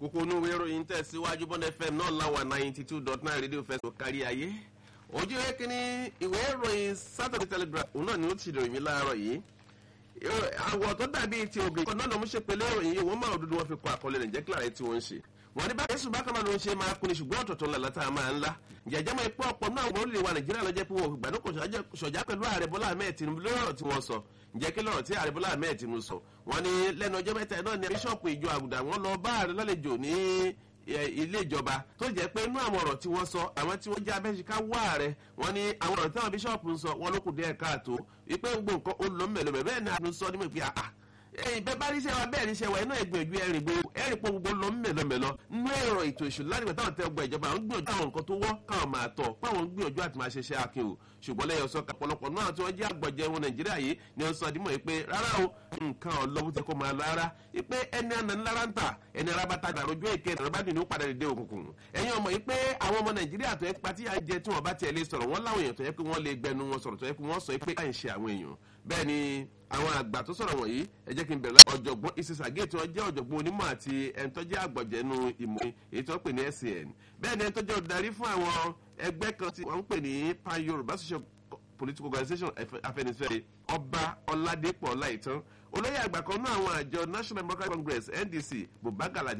kókó inú ìwé ìròyìn tẹ̀síwájú bond fm náà láwà ninety two dot nine rédíò fẹsọ̀ kárí ayé ojú ìwé kínní ìwé ìròyìn saturday telegraph òun náà ni ó ti ròyìn mí láàárọ̀ yìí àwọ̀ tó dàbí ti obìnrin kan náà ló mú ṣe pẹ̀lú ìròyìn yìí wọ́n máa dúdú wọn fi kọ àkọlé rẹ̀ jẹ́ kílára tí wọ́n ń ṣe wọ́n ní báyìí sùn bákan náà ló ń ṣe máa kuni ṣùgbọ́n ọ̀tọ̀ọ̀tọ̀ ńlá látà máa ńlá jẹjẹ mọ ipò ọ̀pọ̀ náà wọ́n lè wa nàìjíríà lọ́jọ́ pé wọ́n gbàdúkọ ṣọ̀já pẹ̀lú ààrẹ bọ́lá ahmed tinubu lọ́rọ̀ tí wọ́n sọ ǹjẹ́ kí lọ́rọ̀ tí ààrẹ bọ́lá ahmed tinubu sọ wọ́n ní lẹ́nu ọjọ́ mẹ́ta náà ni bíṣọ̀pù ìjọ àgùdà wọ́n lọ bá ààrẹ lálejò ní ilé ìjọba tó jẹ́ pé inú àwọn ọ̀rọ̀ tí wọ́n sọ àwọn tí wọ́n jẹ́ abẹ́síká wá ààrẹ wọ́n ní àwọn ọ̀rọ̀ tí àwọn bíṣọ̀pù ń sọ wọ́n ló kù díẹ̀ káàtó wípé gbogbo nǹkan ó lọ mẹ́lẹ́mẹ́ bẹ́ẹ̀ ni a sọ nímọ̀ pé àà ẹyìn bẹẹ bá rí iṣẹ́ wa bẹ́ẹ̀ ní iṣẹ́ wa iná ìgbìyànjú ẹ̀rìn gbogbo ẹ̀rìn pọ̀ gbogbo lọ mẹ́lọmẹ́lọ nínú ẹ̀rọ ètò ìṣòro láti táwọn tẹ ọgbà ìjọba àwọn gbìyànjú àwọn nǹkan tó wọ́ káwọn máa tọ̀ páwọn gbìyànjú àti máa ṣe iṣẹ́ akin o ṣùgbọ́n lẹ́yìn ọ̀sán ọ̀pọ̀lọpọ̀ náà tí wọ́n jẹ́ àgbọ̀jẹ̀ wọn nàìjíríà yìí ni wọ́n sọ dímọ̀ yìí pé rárá o nǹkan ọlọ́wọ́ ti kó máa lọ rárá pé ẹni àná ńlára ń tà ẹni arábàtà àròjọ èké ẹ̀rọ bá dì ní ó padà dé òkùnkùn ẹ̀yin ọmọ yìí pé àwọn ọmọ nàìjíríà tó yẹ pé tí àjẹ tí wọ́n bá tiẹ̀ lè sọ̀rọ̀ wọ́n láwọn èèyàn tó yẹ pé wọ́n lè gbẹnu wọn sọ̀rọ̀ tó yẹ pé wọ́n sọ pé láì ṣe àwọn èèyàn bẹ́ẹ̀ ni àwọn àgbà tó sọ̀rọ̀ wọ̀nyí ẹ jẹ́ kí n bẹ̀rẹ̀ láti ọ̀jọ̀gbọ́n ìsísàgé tí wọ́n jẹ́ ọ̀jọ̀gbọ́n onímọ̀ àti ẹni tó jẹ́ àgbọ̀jẹ̀nu ìmọ̀ èyí tó ń pè ní SCN bẹ́ẹ̀ ni ẹni tó jẹ́ olùdarí fún àwọn ẹgbẹ́ kan tí wọ́n ń pè ní pan Yorùbá social political organisation Afẹ́nifẹ́re ọba ọládépọ̀ ọláìtàn olóyè àgbà kan náà àwọn àjọ National Democratic Congress NDC Buba Galadé